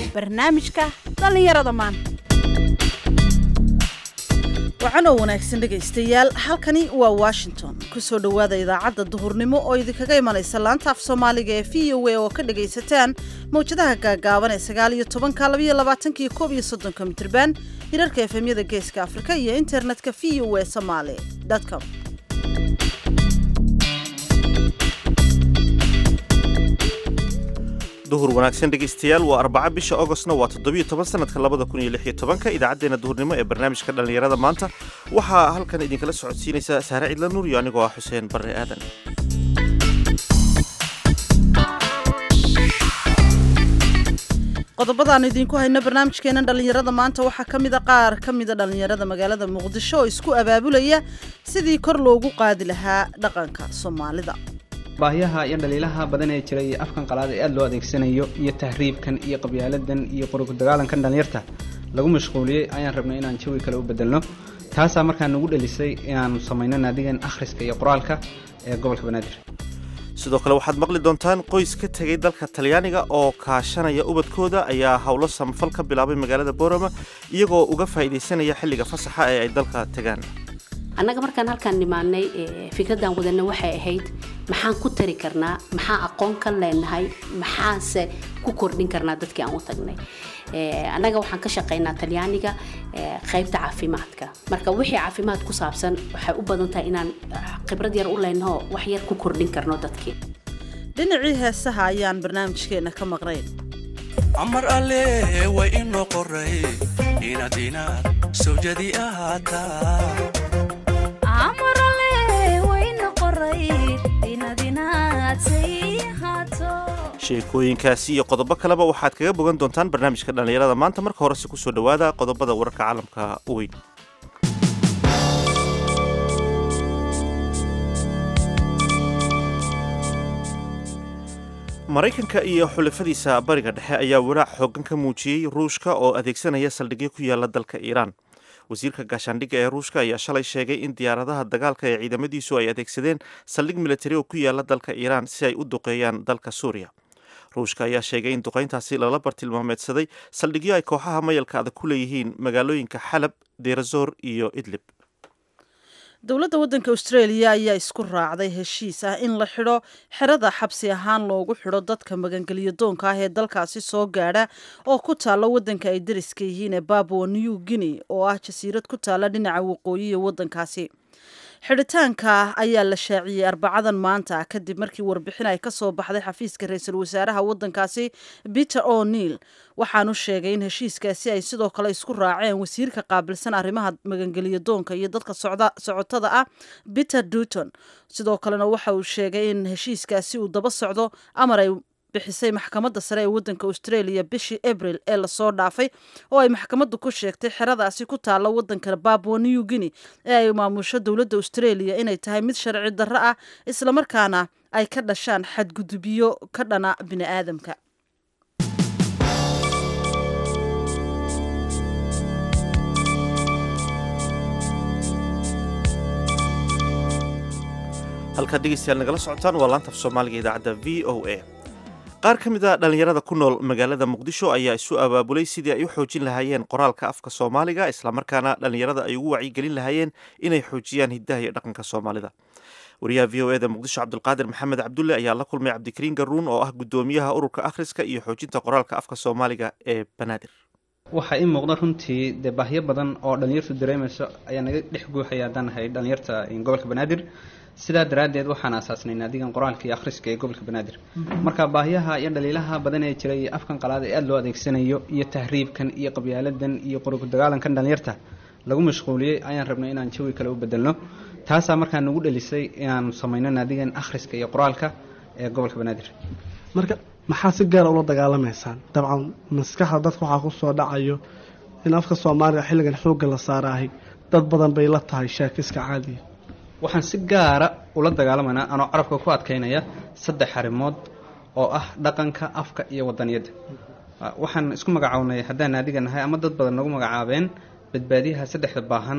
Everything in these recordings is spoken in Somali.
barnaamijka dhallinyarada maanta wacanoo wanaagsan dhegaystayaal halkani waa washington ku soo dhowaada idaacadda duhurnimo oo idinkaga imanaysa laanta af soomaaliga ee v o a oo ka dhagaysataan mawjadaha gaagaaban ee sagaal iyo tobanka labaiyo labaatanka iyo koob iyo soddonka mitirban hirarka efemyada geeska afrika iyo internetka v o a somaali com duhur wanaagsan dhegaystayaal waa arbaca bisha ogostna waa toddobiyo toban sanadka labada kun iyo lix iyo tobanka idaacaddeenna duhurnimo ee barnaamijka dhallinyarada maanta waxaa halkan idinkala socodsiinaysa saare cidla nuur iyo anigoo ah xuseen barre aadan qodobadaan idinku hayno barnaamijkeena dhallinyarada maanta waxaa ka mida qaar ka mida dhallinyarada magaalada muqdisho oo isku abaabulaya sidii kor loogu qaadi lahaa dhaqanka soomaalida baahiyaha iyo dhaliilaha badan ee jira iyo afkan qalaad ee aada loo adeegsanayo iyo tahriibkan iyo qabyaaladan iyo qorigudagaalankan dhalinyarta lagu mashquuliyey ayaan rabnay inaan jawi kale u bedelno taasaa markaa nagu dhelisay inaanu samayno naadigan akhriska iyo qoraalka ee gobolka banaadir sidoo kale waxaad maqli doontaan qoys ka tegay dalka talyaaniga oo kaashanaya ubadkooda ayaa howlo samafal ka bilaabay magaalada boorama iyagoo uga faa'iidaysanaya xilliga fasaxa ee ay dalka tegaan annaga markaan halkaan nimaanay fikraddan wadana waxay ahayd maxaan ku tari karnaa maxaan aqoon ka leenahay maxaanse ku kordhin karnaa dadkii aan u tagnay annaga waxaan ka shaqaynaa talyaaniga qaybta caafimaadka marka wixii caafimaad ku saabsan waxay u badan tahay inaan khibrad yar u leenaho wax yar ku kordhin karno dadkii dhinacii heesaha ayaan barnaamijkeena ka maqnayn amar alle way inoo qoray inaad inaad sawjadi ahaataa sheekooyinkaasi iyo qodobo kaleba waxaad kaga bogan doontaan barnaamijka dhallinyarada maanta marka horese kusoo dhowaada qodobada wararka caalamka u weyn maraykanka iyo xulafadiisa bariga dhexe ayaa walaac xoogan ka muujiyey ruushka oo adeegsanaya saldhigyo ku yaala dalka iiraan wasiirka gaashaandhigga ee ruushka ayaa shalay sheegay in diyaaradaha dagaalka ee ciidamadiisu ay adeegsadeen saldhig militari oo ku yaala dalka iiraan si ay u duqeeyaan dalka suuriya ruushka ayaa sheegay in duqayntaasi lala bartilmaameedsaday saldhigyo ay kooxaha mayalka adag ku leeyihiin magaalooyinka xalab deerazoor iyo idlib dowladda waddanka australia ayaa isku raacday heshiis ah in la xidho xerada xabsi ahaan loogu xidho dadka magangeliyo doonka ah ee dalkaasi soo gaadha oo ku taalla waddanka ay dariska yihiin ee babua new guinea oo ah jasiirad ku taalla dhinaca waqooyi ee waddankaasi xidhitaanka ayaa la shaaciyey arbacadan maanta kadib markii warbixin ay ka soo baxday xafiiska ra-iisul wasaaraha waddankaasi peter o'neil waxaanu sheegay in heshiiskaasi ay sidoo kale isku raaceen wasiirka qaabilsan arrimaha magangeliyo doonka iyo dadka socotada ah peter duton sidoo kalena waxa uu sheegay in heshiiskaasi uu daba socdo amar ay bixisay maxkamadda sare ee waddanka australia bishii abril ee lasoo dhaafay oo ay maxkamaddu ku sheegtay xeradaasi ku taalla waddanka babua new guinea ee ay maamusho dowladda australia inay tahay mid sharci darro ah islamarkaana ay ka dhashaan xadgudubyo ka dhana bini aadamka halkaad dhegeystayaal nagala socotaan waa laanta af soomaaliga idaacadda v o a qaar ka mid a dhallinyarada ku nool magaalada muqdisho ayaa isu abaabulay sidii ay u xoojin lahaayeen qoraalka afka soomaaliga islamarkaana dhallinyarada ay ugu wacyigelin lahaayeen inay xoojiyaan hiddaha iyo dhaqanka soomaalida wariyaha v o eda muqdisho cabdulqaadir maxamed cabdulle ayaa la kulmay cabdikariin garuun oo ah guddoomiyaha ururka akhriska iyo xoojinta qoraalka afka soomaaliga ee banaadir waxaa ii muuqda runtii dee baahyo badan oo dhallinyartu dareemayso ayaa naga dhex guuxaya haddaan nahay dhallinyarta gobolka banaadir sidaa daraaddeed waxaan aasaasnay naadigan qoraalka iyo akhriska ee gobolka banaadir marka baahiyaha iyo dhaliilaha badan ee jira iyo afkan qalaad ee aada loo adeegsanayo iyo tahriibkan iyo qabyaaladan iyo qorigudagaalankan dhalinyarta lagu mashquuliyey ayaan rabnay inaan jawi kale u bedelno taasaa markaa nagu dhelisay inaanu samayno naadigan akhriska iyo qoraalka ee gobolka banaadir marka maxaa si gaara ula dagaalamaysaan dabcan maskaxda dadka waxaa ku soo dhacayo in afka soomaaliga xilligan xoogga la saaraahay dad badan bay la tahay sheekiska caadiya waxaan si gaara ula dagaalamaynaa anoo carabka ku adkaynaya saddex arrimood oo ah dhaqanka afka iyo wadaniyadda waxaan isku magacownay haddaan naadiga nahay ama dad badan nagu magacaabeen badbaadiyaha saddexda baahan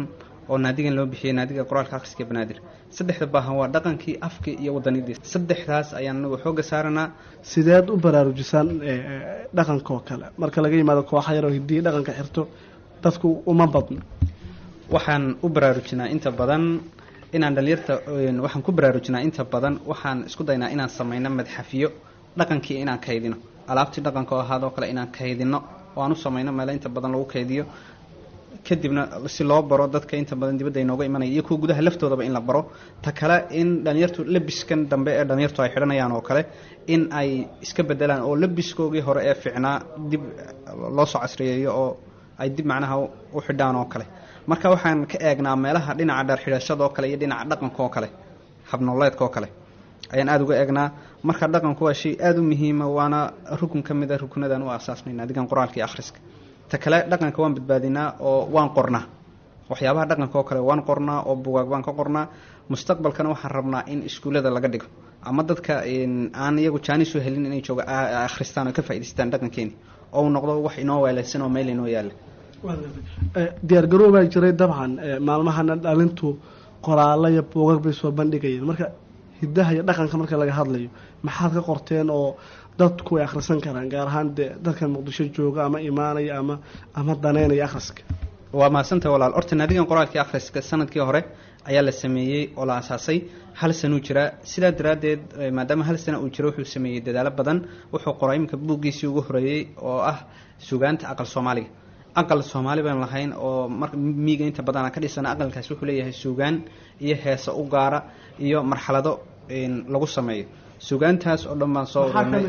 oo naadigan loo bixiyey naadiga qoraalka akhriska banaadir saddexda baahan waa dhaqankii afkii iyo wadanidii saddexdaas ayaan anagu xooga saaranaa sideed u baraarujisaan dhaqanka oo kale marka laga yimaado kooxa yaroo hidiyi dhaqanka xirto dadku uma badno waxaan u baraarujinaa inta badan inaan dhalinyarta waxaan ku baraarujinaa inta badan waxaan isku daynaa inaan sameyno madxafiyo dhaqankii inaan kaydino alaabtii dhaqanka oo ahaadoo kale inaan kaydino oo aan u sameyno meelo inta badan lagu kaydiyo kadibna si loo baro dadka inta badan dibadda inooga imanaya iyo kuwa gudaha laftoodaba in la baro ta kale in dhalinyartu labiskan dambe ee dhalinyartu ay xidhanayaan oo kale in ay iska bedelaan oo labiskoogii hore ee ficnaa dib loo soo casriyeeyo oo ay dib macnaha u xidhaan oo kale marka waxaan ka eegnaa meelaha dhinaca dheer xidhashada oo kale iyo dhinaca dhaqanka oo kale habnooleedka oo kale ayaan aada uga eegnaa marka dhaqanku waa shay aada u muhiima waana rukun ka mid a rukunadaan u aasaasnayna adigan qoraalka iyo akhriska ta kale dhaqanka waan badbaadinaa oo waan qornaa waxyaabaha dhaqanka oo kale waan qornaa oo bugaag baan ka qornaa mustaqbalkana waxaan rabnaa in iskuullada laga dhigo ama dadka aan iyagu jaanis u helin inay jooga akhristaan oo ka faa'idaystaan dhaqankeeni oo uu noqdo wax inoo weelaysan oo meel inoo yaalla diyaargarow baa jiray dabcan maalmahana dhalintu qoraalo iyo buugag bay soo bandhigayeen marka hidaha iyo dhaqanka marka laga hadlayo maxaad ka qorteen oo dadku ay akhrisan karaan gaar ahaan dee dadkan muqdisho jooga ama imaanaya ama ama daneynaya akhriska waa mahadsanta walaal horta naadigan qoraalkii akhriska sanadkii hore ayaa la sameeyey oo la asaasay hal sanuu jiraa sidaa daraaddeed maadaama hal sana uu jiro wuxuu sameeyey dadaalo badan wuxuu qoray iminka buuggiisii ugu horeeyey oo ah sugaanta aqal soomaaliga aqal soomaali baan lahayn oo mar miiga inta badan aan ka dhisana aqalkaas wuxuu leeyahay sugaan iyo heesa u gaara iyo marxalado lagu sameeyo sugaantaas oo dhan baan soo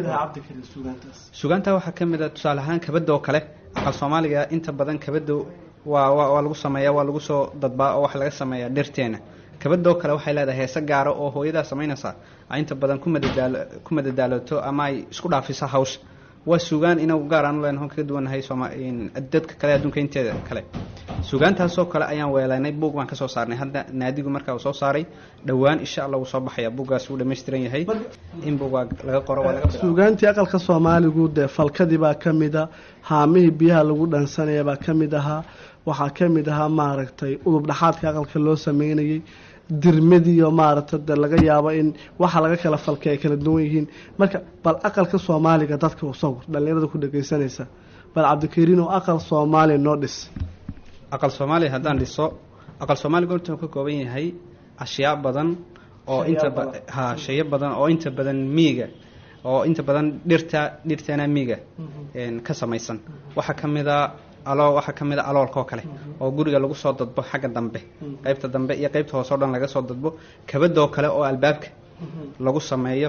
sugaanta waxaa ka mid a tusaale ahaan kabada oo kale aqal soomaaliga inta badan kabada waa waa lagu sameeya waa lagu soo dadbaa oo waxa laga sameeyaa dhirteena kabadoo kale waxay leedahay heese gaara oo hooyadaa samaynaysaa ay inta badan ku madadaalo ku madadaaloto ama ay isku dhaafiso hawsha waa sugaan inagu gaar aan u leenahay kaga duwannahay sooma dadka kale adduunka inteeda kale sugaantaasoo kale ayaan weelaynay buug baan kasoo saarnay hadda naadigu markaa uu soo saaray dhowaan insha allah wuu soo baxaya buuggaas wuu dhammaystiran yahay in buugaa laga qoro waa laga suugaantii aqalka soomaaligu dee falkadii baa ka mid a haamihii biyaha lagu dhansanaya baa ka mid ahaa waxaa ka mid ahaa maaragtay udub dhaxaadka aqalka loo sameynayay dirmadiiyo maaragtay de laga yaabo in waxa laga kala falkay ay kala duwan yihiin marka bal aqalka soomaaliga dadka u sawir dhallinyarada ku dhageysanaysa bal cabdikariin oo aqal soomaaliya noo dhis aqal soomaaliya haddaan dhiso aqal soomaaliga horta ka kooban yahay ashyaa badan oo inta ha shayo badan oo inta badan miiga oo inta badan dhirta dhirteena miiga ka samaysan waxaa ka mid a alo waxaa ka mid a aloolka oo kale oo guriga lagu soo dadbo xagga dambe qaybta dambe iyo qaybta hoose o dhan laga soo dadbo kabadoo kale oo albaabka lagu sameeyo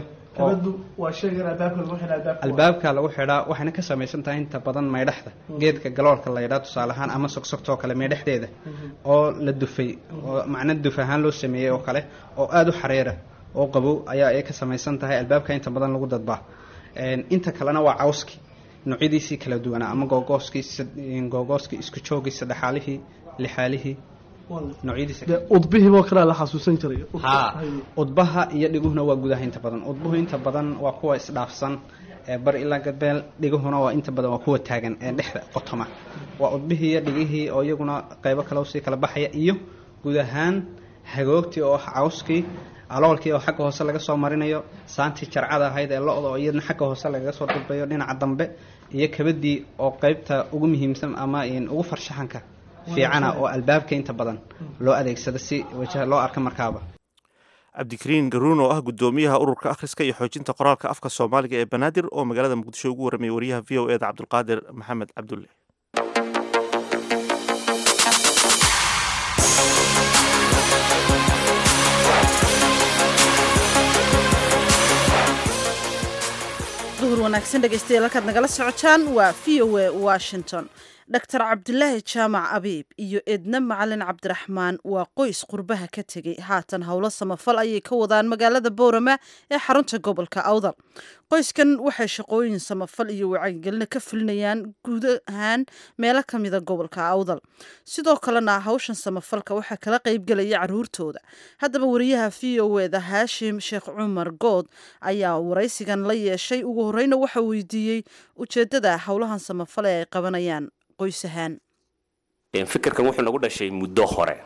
albaabka lagu xidhaa waxayna ka samaysan tahay inta badan maydhaxda geedka galoolka la ydhaa tusaale ahaan ama sogsogtoo kale maydhaxdeeda oo la dufay oo macna duf ahaan loo sameeyey oo kale oo aada u xareera oo qabow ayaa ay ka samaysan tahay albaabka inta badan lagu dadbaa inta kalena waa cawski noocyadiisii kala duwanaa ama googooskii googooskii isku joogii saddexaalihii lixaalihii udbihiiboo kale la xasuusan jiray ha udbaha iyo dhiguhuna waa gudaha inta badan udbuhu inta badan waa kuwa isdhaafsan ee bar ilaa gadbeel dhiguhuna waa inta badan waa kuwa taagan ee dhexda qotoma waa udbihii iyo dhigihii oo iyaguna qaybo kale usii kala baxaya iyo guud ahaan hagoogtii oo ah cawskii aloolkii oo xagga hoose laga soo marinayo saantii jarcada ahayd ee lo-da oo iyadna xagga hoose lagaga soo dalbayo dhinaca dambe iyo kabadii oo qeybta ugu muhiimsan ama ugu farshaxanka fiicana oo albaabka inta badan loo adeegsado si wajaha loo arka markaaba cabdikariin garuun oo ah guddoomiyaha ururka akhriska iyo xoojinta qoraalka afka soomaaliga ee banaadir oo magaalada muqdisho ugu warramaya wariyaha v o eda cabdulqaadir maxamed cabdulle duhur wanaagsan dhegeystayaal halkaad nagala socotaan waa v o a washington doctor cabdulaahi jaamac abiib iyo edna macalin cabdiraxmaan waa qoys qurbaha ka tegey haatan howlo samafal ayay ka wadaan magaalada boorama ee xarunta gobolka awdal qoyskan waxay shaqooyin samafal iyo wacyigelina ka fulinayaan guud ahaan meelo kamida gobolka awdal sidoo kalena hawshan samafalka waxaa kala qeybgelaya caruurtooda haddaba wariyaha v o eda haashim sheekh cumar good ayaa waraysigan la yeeshay ugu horeyna waxa weydiiyey ujeedada howlahan samafal ee ay qabanayaan qoys ahaan fikirkan wuxuu nagu dhashay muddo hore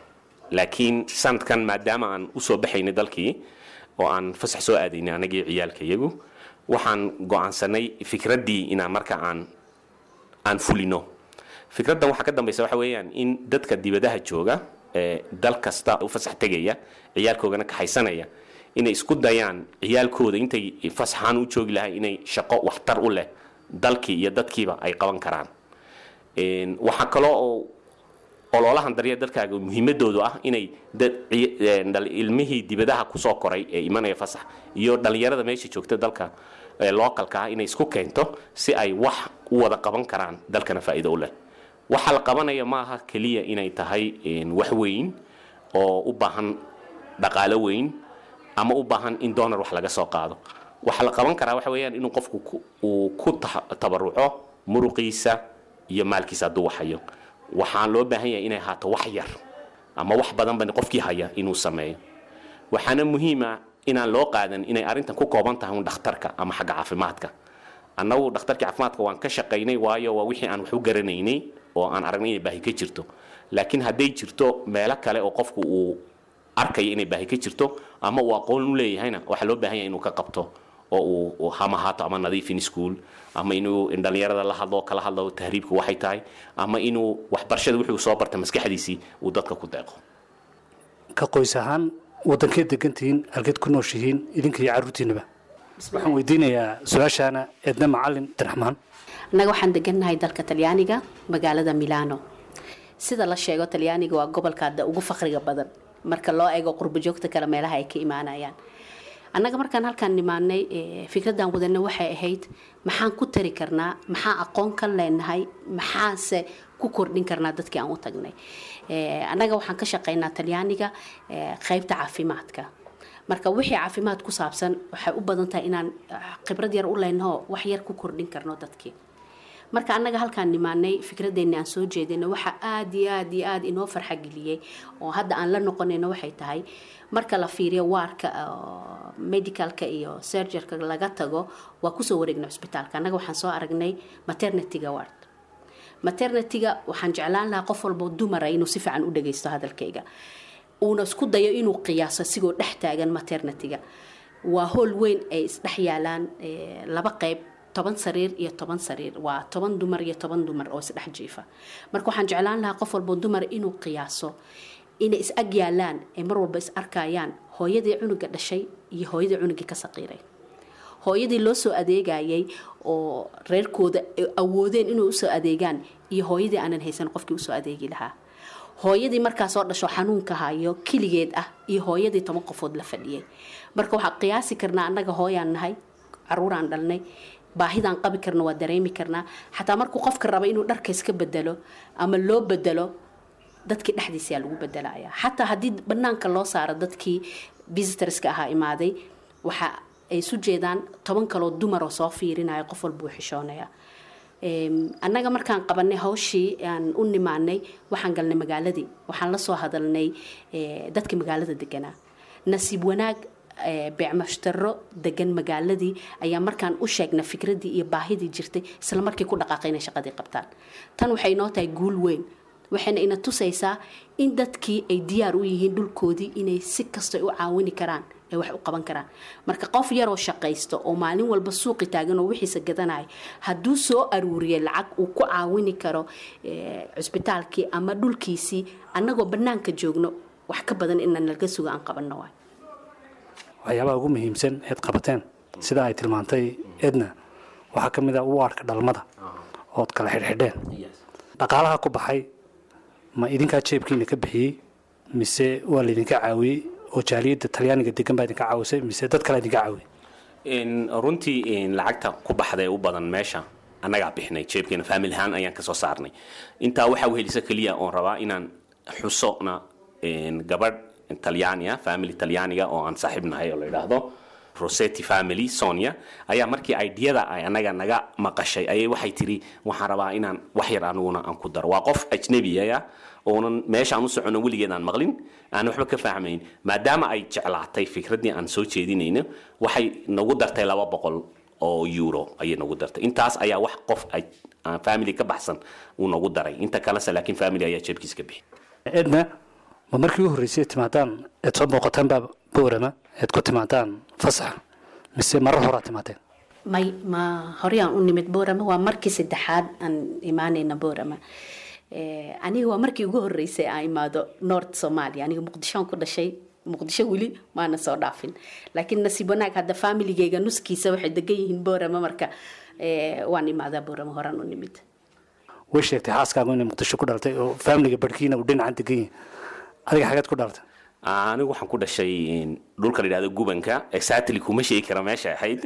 laakiin sanadkan maadaama aan usoo baxaynay dalkii oo aan fasax soo aadaynay anagii ciyaalka iyagu waxaan go-aansanay fikraddii inaan marka aan aan fulino fikraddan waxaa ka dambaysa waxa weeyaan in dadka dibadaha jooga ee dal kasta u fasax tegaya ciyaalkoogana kaxaysanaya inay isku dayaan ciyaalkooda intay fasaxaan u joogi lahay inay shaqo waxtar u leh dalkii iyo dadkiiba ay qaban karaan Een, waxaa kaloo oo ololahan daryeel dalkaaga muhiimadoodu ah inay dad ci- een, dhal- ilmihii dibadaha kusoo koray ee imanaya fasax iyo dhalinyarada meesha joogta dalka ee localka ah inay isku keento si ay wax u wada qaban karaan dalkana faa'iido u leh waxa la qabanaya maaha keliya inay tahay een, wax weyn oo u baahan dhaqaalo weyn ama u baahan in donor wax laga soo qaado waxa la qaban karaa waxa weeyaan inuu qofku ku- uu ku ta- tabaruco muruqiisa iyo maalkiisa hadduu waxayo waxaa loo baahan yahay inay ahaato wax yar ama wax badanba qofkii haya inuu sameeyo waxaana muhiima inaan loo qaadan inay arrintan ku kooban tahay un dhakhtarka ama xagga caafimaadka annagu dhakhtarkii caafimaadka waan ka shaqaynay waayo waa wixii aan wax u garanaynay oo aan aragnay inay baahi ka jirto laakiin hadday jirto meelo kale oo qofku uu arkaya inay baahi ka jirto ama uu aqoon u leeyahayna waxaa loo baahan yahay inuu ka qabto oo uu uu hama haato ama nadiifin school ama inuu dhalinyarada la hadlo kala hadlo tahriibka waxay tahay ama inuu waxbarashada wixii uu soo bartay maskaxdiisii uu dadka ku deeqo ka qoys ahaan waddankeed degantihiin halkeed ku nooshihiin idinka iyo carruurtiinaba waxaan weydiinayaa su-aashaana eedna macalin abdiraxmaan annaga waxaan degannahay dalka talyaaniga magaalada milano sida la sheego talyaaniga waa gobolka hadda ugu faqriga badan marka loo eego qurbo joogta kale meelaha ay ka imaanayaan annaga markaan halkaan nimaanay eh, fikraddan wadana waxay ahayd maxaan ku tari karnaa maxaa aqoon ka leenahay maxaase ku kordhin karnaa dadkii aan u tagnay Eh, annaga waxaan ka shaqaynaa talyaaniga eh, qaybta caafimaadka marka wixii caafimaad ku saabsan waxay u badan tahay inaan ah, khibrad yar u leenaho wax yar ku kordhin karno dadkii marka annaga halkaan nimaanay fikradeenni aan soo jeedina waxa aad iyo aad iyo aad inoo farxa geliyey oo hadda aan la noqonayno waxay tahay marka la fiiriyo waarka oo medicalka iyo surgerka laga tago waa kusoo wareegnay cusbitaalka annaga waxaan soo aragnay maternityga ward maternityga waxaan jeclaan lahaa qof walbo dumara inuu si fiican u dhagaysto hadalkayga uuna isku dayo inuu qiyaaso sigoo dhex taagan maternityga waa hool weyn ay isdhex yaalaan eh, laba qayb toban sariir iyo toban sariir waa toban dumar iyo toban dumar oo isdhex jiifa marka waxaan jeclaan lahaa qof walbo dumar inuu qiyaaso inay is ag yaalaan ay mar walba is arkayaan hooyadii cunuga dhashay iyo hooyadii cunugii ka saqiiray hooyadii loo soo adeegayay oo reerkooda ay awoodeen inuu usoo adeegaan iyo hooyadii aanan haysan qofkii usoo adeegi lahaa hooyadii markaa soo dhasho xanuunka hayo keligeed ah iyo hooyadii toban qofood la fadhiyay marka waxaa qiyaasi karnaa annaga hooyaan nahay caruuraan dhalnay baahidaan qabi karna waa dareemi karnaa xataa markuu qofka raba inuu dharka iska bedelo ama loo bedelo dadkii dhexdiisaa lagu bedelaya xataa haddii banaanka loo saaro dadkii visitorska ahaa imaaday waxa ay isu jeedaan toban kaloo dumaroo soo fiirinaya qof walba uu xishoonaya Em, annaga markaan qabanay hawshii aan u nimaanay waxaan galnay magaaladii waxaan la soo hadalnay eh, dadka magaalada deganaa nasiib wanaag eh, beecmashtaro degan magaaladii ayaa markaan u sheegnay fikradii iyo baahidii jirtay isla markii ku dhaqaaqay inay shaqadii qabtaan tan waxay noo tahay guul weyn waxayna ina tusaysaa in dadkii ay diyaar u yihiin dhulkoodii inay si kasta u caawini karaan ay wax u qaban karaan marka qof yaroo shaqaysto oo maalin walba suuqi taagan oo wixiisa gadanaya hadduu soo aruuriyay lacag uu ku caawini karo eh, cusbitaalkii ama dhulkiisii annagoo bannaanka joogno wax ka badan inaan laga sugo aan qabanno waay waxyaabaha ugu muhiimsan eed qabateen sida ay tilmaantay edna waxaa ka mid ah waarka dhalmada ood kala xidhxidheen dhaqaalaha ku baxay ma idinkaa jeebkiina ka bixiyey mise waa laydinka caawiyey oo jaaliyadda talyaaniga degan baa idinka caawisay mise dad kale idinka caawiyey In runtii in lacagta ku baxda ee u badan meesha annagaa bixinay jeebkeena faamil ahaan ayaan kasoo saarnay intaa waxaa wehelisa keliya oon rabaa inaan xusona in gabadh talyaaniga family talyaaniga oo aan saaxiib nahay oo la yidhaahdo rosetti family sonia ayaa markii ideyada ay anaga naga maqashay ayay waxay tiri waxaan rabaa inaan wax yar aniguna aan ku daro waa qof ajnabiyaya oonan meeshaan u socono weligeed aan maqlin aan waxba ka fahmayn maadaama ay jeclaatay fikraddii aan soo jeedinayno waxay nagu dartay laba boqol oo euro ayay nagu dartay intaas ayaa wax qof ay aan family ka baxsan uu nagu daray inta kalese laakiin family ayaa jeebkiisa ka bixi edna ma markii u horreysay timaadaan eed soo booqataan baa boorama eed ku timaadaan fasax mise marar horaa timaadeen may ma horeyaan u nimid boorama waa markii saddexaad aan imaanayna boorama Eh, aniga waa markii ugu horeysay aan imaado north somalia aniga muqdishoan ku dhashay muqdisho weli maana soo dhaafin laakiin nasiib wanaag hadda familigeyga nuskiisa waxay degan yihiin boorama marka eh, waan imaadaa boorama horaan u nimid way sheegtay xaaskaagu inay muqdisho ku dhalatay oo faamiliga barhkiina uu dhinacan degan yahay adiga xageed ku dhalatay anigu waxaan ku dhashay dhulka la yidhahdo gubanka exactly kuma sheegi kara meesha ahayd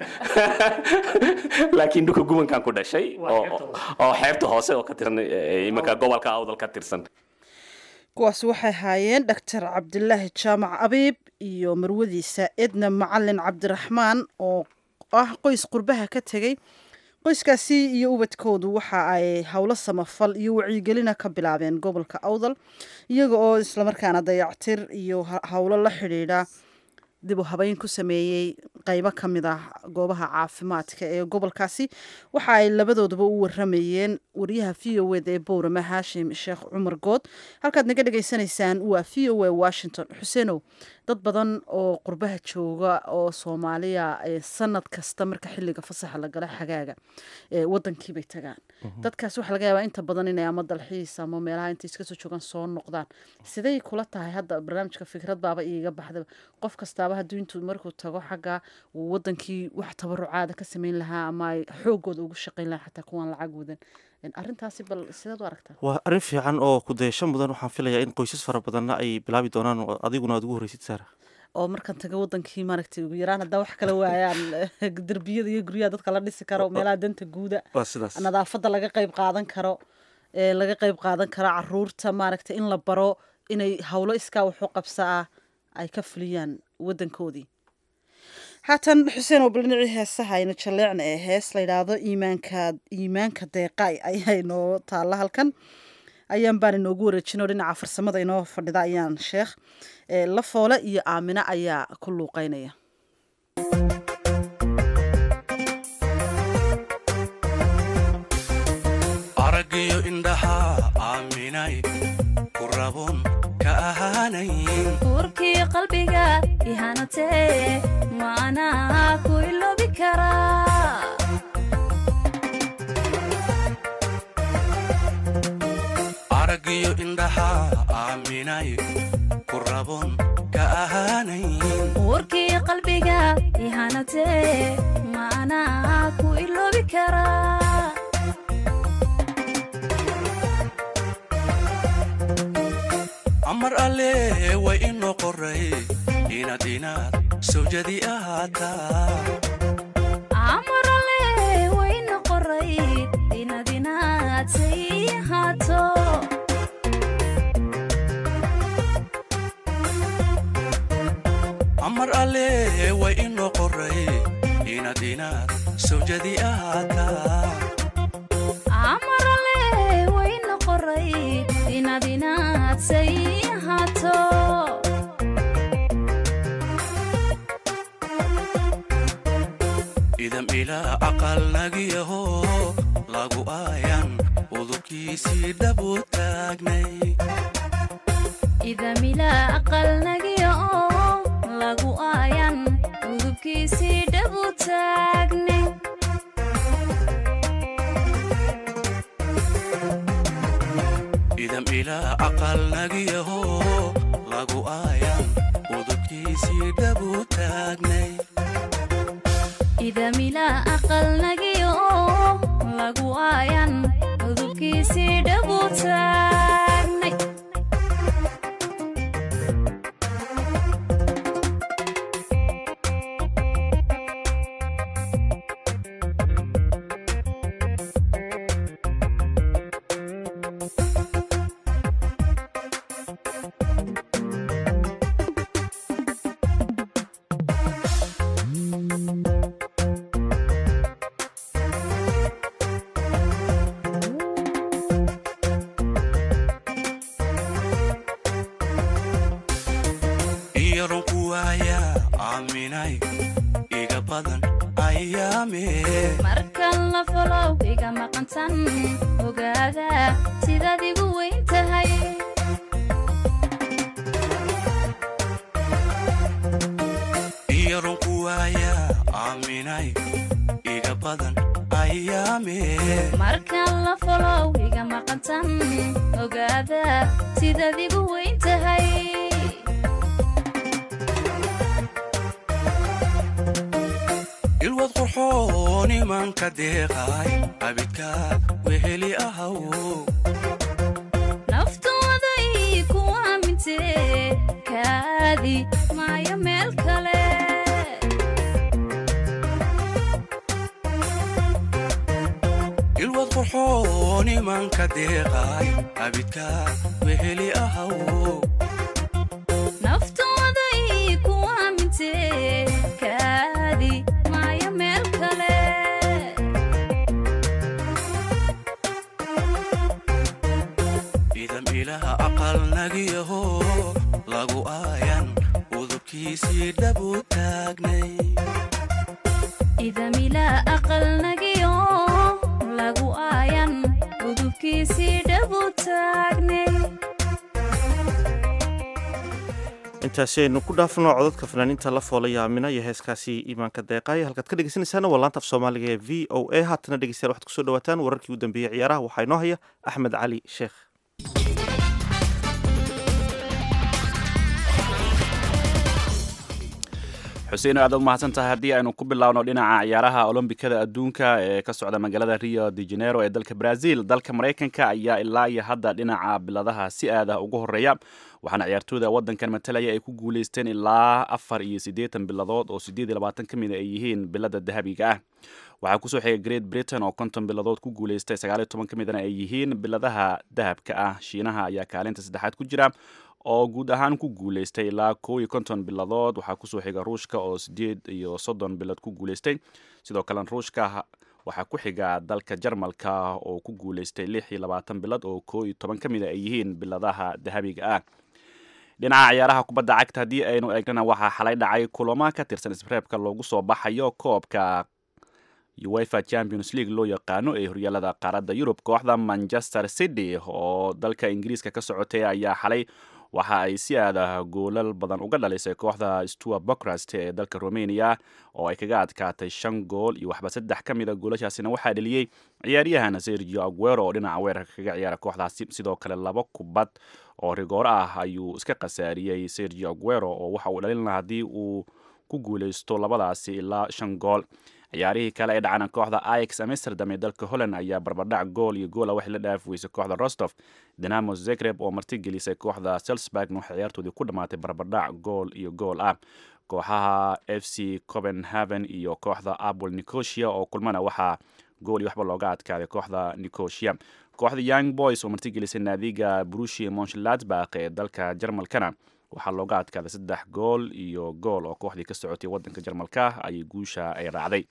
laakiin dhulka gubankaan ku dhashay oo oo xeebta hoose oo ka tirsan eh, iminka gobolka awdal ka tirsan kuwaasi waxay haayeen dhaktar cabdilaahi jaamac abiib iyo marwadiisa edna macalin cabdiraxmaan oo ah qoys qurbaha ka tegey qoyskaasi iyo ubadkoodu waxa ay howlo samafal iyo wacyigelina ka bilaabeen gobolka awdal iyaga oo islamarkaana dayactir iyo ha- howlo la xidhiidha dib u habeyn ku sameeyey qeybo ka mid ah goobaha caafimaadka ee gobolkaasi waxa ay labadooduba u waramayeen wariyaha v o eda ee bowrama haashim sheekh cumar good halkaad naga dhagaysanaysaan waa v o a washington xuseenow dad badan oo qurbaha jooga oo soomaaliya ee sanad kasta marka xiliga fasaxa la gala xagaaga ee wadankiibay tagaan dadkaas waxaa laga yaabaa inta badan inay ama dalxiis ama meelaha intay iska soo joogaan soo noqdaan siday kula tahay hadda barnaamijka fikrad baaba iiga baxdaba qof kastaaba hadduu intuu markuu tago xagga uu wadankii wax tabarucaada ka sameyn lahaa ama ay xoogooda ugu shaqayn lahaa xataa kuwaan lacag wadan arrintaasi bal sidaad u aragtaa waa arrin fiican oo kudayasho mudan waxaan filayaa in qoysas fara badanna ay bilaabi doonaan oo adiguna aad ugu horreysid saara oo markaan taga wadankii maaragtay ugu yaraan haddaa wax kala waayaan derbiyada iyo guryaha dadka la dhisi karo meelaha danta guuda waa sidaas nadaafadda laga qayb qaadan karo ee laga qayb qaadan karo caruurta maaragtay in la baro inay howlo iskaa waxu qabsa ah ay ka fuliyaan wadankoodii haatan xuseen oo bal dhinacii heesaha aynu jaleecna ee hees la yidhaahdo iimaanka iimaanka deeqaay ayaa inoo taalla halkan ayaan baan inoogu wareejinoo dhinaca farsamada inoo fadhida ayaan sheekh ee la foole iyo aamino ayaa ku luuqeynaya araggiyo indhaha aaminay ku rabun ka ahaanayn urkii qalbiga ihanatee maanaa ku iloobi karaa araggiyo indhaha aaminay ku rabun ka ahaanayn urkii qalbiga ihanatee maanaa ku iloobi karaa amar alle way inoo qoray inaad inaad sawjadi ahaataa amarale wayna qoray inaad inaad say ahaato amar alle way inoo qoray inaad inaad sawjadi ahaataa amarale wayna qoray inaad inaad say ahaato idam ilaa aqal nagiyaho lagu aayan udubkiisii dhabu taagnay idamila aqal nagiya oo lagu aayan udubkiisii dhabu taagne idam ilaa aqal nagiyaho lagu aayan udubkiisii dhabu taagnay idamila aqal nagiya oo lagu aayan udubkiisii dhabu taagnay iyaron ku waaya aaminay iga badan ayaame markan la folow iga maqantan ogaada sidaad igu weyn tahay inay iga badan ayaame markaan la folow iga maqantan ogaada sidaad igu weyn tahay ilwad qurxoon imanka deeqay abidka weheli ahaw naftooda ii ku aamintee kaadi maayo meel kale ilwad qurxoon imanka deeqay abidka weheli ahaw naftooda ii ku aamintee kaadi maayo meel kale idam ilaha aqal nagiyaho lagu aayan udubkiisii dhabu taagnay idamilaa aqal nagiyo lagu aayan udubkiisii dhabu taagnay intaasi aynu ku dhaafno codadka fanaaniinta la foolay aamina iyo heeskaasi iimaanka deeqaaya halkaad ka dhegeysanaysaana waa laanta af soomaaliga ee v o a haatana dhegeystayaal waxaad kusoo dhawaataan wararkii u dambeeyey ciyaaraha waxaa inoo haya axmed cali sheekh xuseen aad u mahadsan tahay haddii aynu ku bilaawno dhinaca ciyaaraha olombikada adduunka ee ka socda magaalada rio de janeiro ee dalka brazil dalka maraykanka ayaa ilaa iyo hadda dhinaca biladaha si aad ah ugu horeeya waxaana ciyaartooyda wadankan matalaya ay ku guuleysteen ilaa afar iyo siddeetan biladood oo siddeed iyo labaatan ka mid ay yihiin bilada dahabiga ah waxaa kusoo xigay great britain oo konton biladood ku guuleystay sagaaliyo toban ka midana ay yihiin biladaha dahabka ah shiinaha ayaa kaalinta saddexaad ku jira oo guud ahaan ku guuleystay ilaa kow iyo konton biladood waxaa kusoo xiga ruushka oo sideed iyo soddon bilad ku guuleystay sidoo kale ruushka waxaa ku xiga dalka jarmalka oo ku guuleystay lix iyo labaatan bilad oo kow iyo toban ka mida ay yihiin biladaha dahabiga ah dhinaca ciyaaraha kubadda cagta haddii aynu eegnana waxaa xalay dhacay kulamo ka tirsan isreebka loogu soo baxayo koobka uefa champions league loo yaqaano ee horyaalada qaaradda yurub kooxda manchester city oo dalka ingiriiska ka socotay ayaa xalay waxa ay si aada goolal badan uga dhalisay kooxda stua bocrast ee dalka romania oo ay kaga adkaatay shan gool iyo waxba saddex ka mida goolashaasina waxaa dheliyey ciyaaryahan sergio aguero oo dhinaca weerarka kaga ciyaara kooxdaasi sidoo kale laba kubad oo rigoor ah ayuu iska khasaariyey sergio aguero oo waxa uu dhalin lahaa haddii uu ku guuleysto labadaasi ilaa shan gool ciyaarihii kale ee dhacana kooxda ix amsterdam ee dalka holland ayaa barbardhac gool iyo goola waxay la dhaafi weysay kooxda rostof dinamo zegreb oo martigelisay kooxda selsburgna waxay ciyaartoodii ku dhammaatay barbardhac gool iyo gool ah kooxaha f c copenhaven iyo kooxda apple nicosia oo kulmana waxaa gool iyo waxba looga adkaaday kooxda nicosia kooxda young boys oo martigelisay naadiga brushi monshladbak ee dalka jarmalkana waxaa looga adkaaday saddex gool iyo gool oo kooxdii ka socotay wadanka jarmalka ayay guusha ay raacday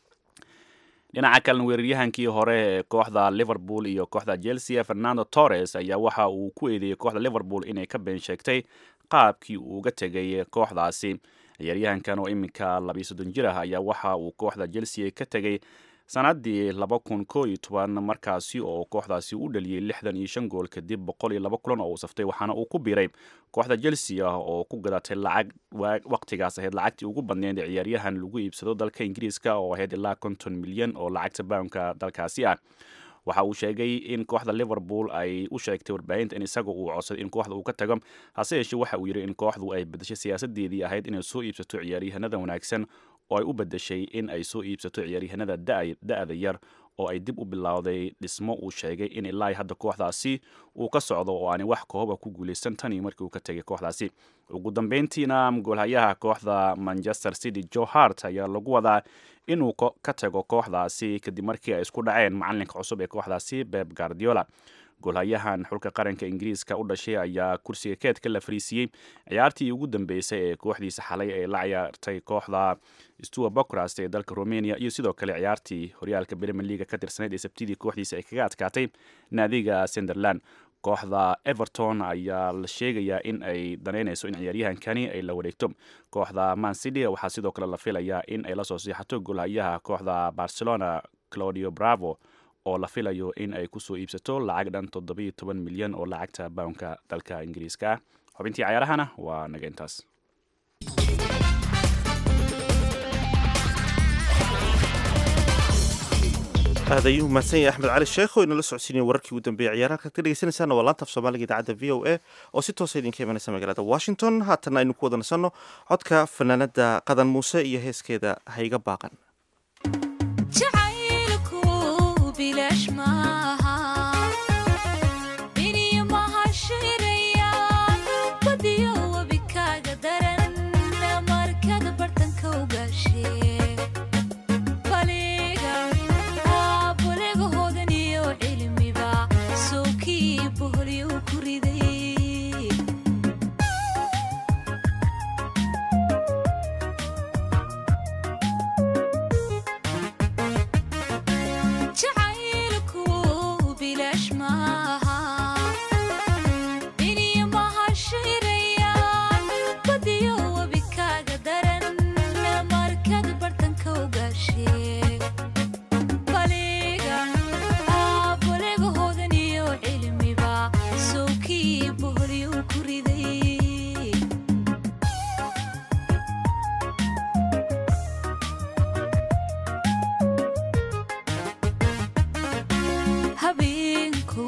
dhinaca kalena weeraryahankii hore ee kooxda liverpool iyo kooxda chelsea fernando torres ayaa waxa uu ku eedeeyey kooxda liverpool inay ka been sheegtay qaabkii uu uga tegay kooxdaasi ciyaaryahankan oo iminka labiyo soddon jir ah ayaa waxa uu kooxda chelsea ka tegay sanadii laba kun koo iyo toban markaasi oo kooxdaasi u dhaliyey lixdan iyo shan gool kadib boqol iyo laba kulan oo uu saftay waxaana uu ku biiray kooxda chelsea ah oo ku gadatay lacag waqtigaas ahayd lacagtii ugu badneyd ee ciyaaryahan lagu iibsado dalka ingiriiska oo ahayd ilaa konton milyan oo lacagta bawnka dalkaasi ah waxa uu sheegay in kooxda liverpool ay u sheegtay warbaahinta in isaga uu codsaday in kooxda uu ka tago hase yeeshee waxa uu yidhi in kooxdu ay bedeshay siyaasadeedii ahayd inay soo iibsato ciyaaryahanada wanaagsan oo ay u bedeshay in ay soo iibsato ciyaaryahanada da-da yar oo ay dib u bilowday dhismo uu sheegay in ilaa hadda kooxdaasi uu ka socdo oo aanay wax kooba ku guuleysan tan iyo markii uu ka tegay kooxdaasi ugu dambeyntiina goolhayaha kooxda manchester city joe hart ayaa lagu wadaa inuu ka tago kooxdaasi kadib markii ay isku dhaceen macalinka cusub ee kooxdaasi beb guardiola goolhayahan xulka qaranka ingiriiska u dhashay ayaa kursiga keedka la fariisiiyey ciyaartii ugu dambeysay ee kooxdiisa xalay ee la ciyaartay kooxda stua bocrast ee dalka romania iyo sidoo kale ciyaartii horyaalka premier leaga ka tirsanayd ee sabtidii kooxdiisa ay kaga adkaatay naadiga sunderland kooxda everton ayaa la sheegayaa in ay danaynayso in ciyaaryahankani ay la wareegto kooxda mancity waxaa sidoo kale la filayaa in ay lasoo siixato goolhayaha kooxda barcelona claudio bravo oo la filayo in ay kusoo iibsato lacag dhan toddobiyo toban milyan oo lacagta bawnka dalka ingiriiska ah xubintii cayaarahana waa naga intaas aad ayuu mahadsan yahay axmed cali sheekh oo inala socodsiinaya wararkii ugu dambeeyay ciyaaraha halkaad ka dhegeysanaysaana waa laanta af soomaaliga idaacadda v o a oo si toosa idinka imanaysa magaalada washington haatanna aynu ku wada nasanno codka fanaanada qadan muuse iyo heeskeeda hayga baaqan jacaylku bilaash maaha biniyo mahashirayaan badiyo wabikaaga daran markada bartanka ugaashee baliga baliga hoodan iyo cilmiba sowkii boholyo ku riday jacaylku bilaash maaha biniyo mahashirayaan badiyo wabikaaga daran markada bartanka ugaashee baliga baliga hoodan iyo cilmiba sowkii boholyo ku riday habeenku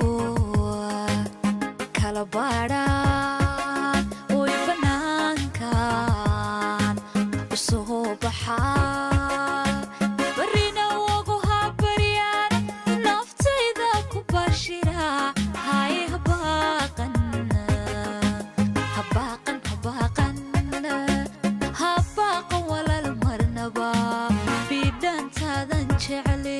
kala baadhaan oy bannaankan u soo baxaa barrina wagu habaryaan naftayda ku bashira hay habaaqan habaaqan habaaqan habaaqan walaal marnaba bidhantaadan jeclay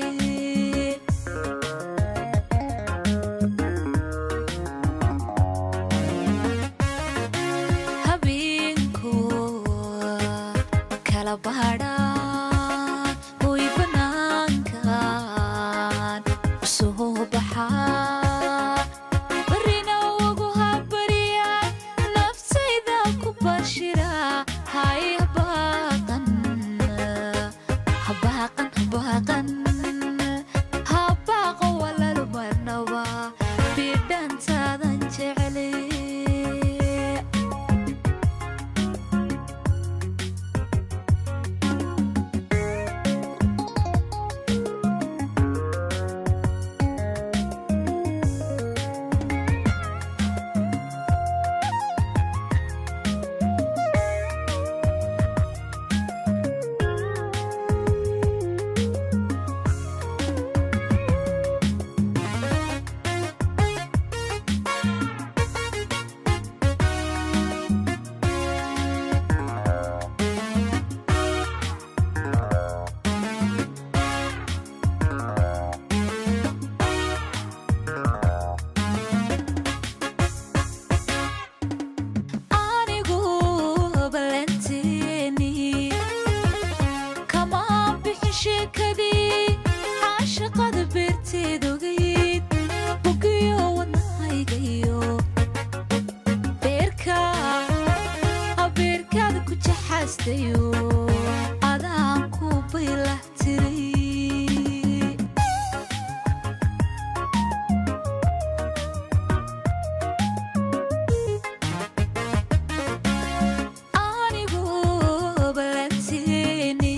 habeenku kala baadhaan oy bannaankan u soo baxaa barrina wagu habaryaan naftayda ku bashira hay habaaqan habaaqan habaaqan habaaqan walaal marnaba bidhantaadan jeclay anigu balanteeni kama bixin sheekadii caashaqada beerteed ogayd bugiyo wadnahaygayo beerka beerkaada ku jaxaastayo adaan ku baylah tiray anigu balanteeni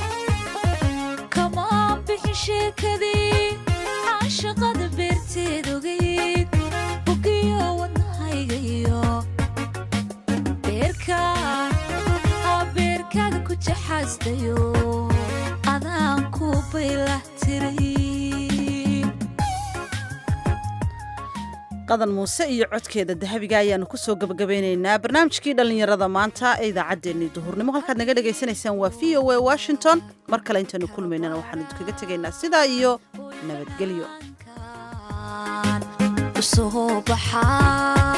kama bixin sheekadii caashaqada beerteed ogayd bugiyo wadnahaygayo beerka beerkaada ku jaxaastayo adaan ku baylah tiray qadan muuse iyo codkeeda dahabiga ayaanu kusoo gabagabeynaynaa barnaamijkii dhallinyarada maanta ee idaacaddeenii duhurnimo halkaad naga dhagaysanaysaan waa v o a washington mar kale intaanu kulmaynana waxaanu idinkaga tegaynaa sidaa iyo nabadgelyo u soo baxaa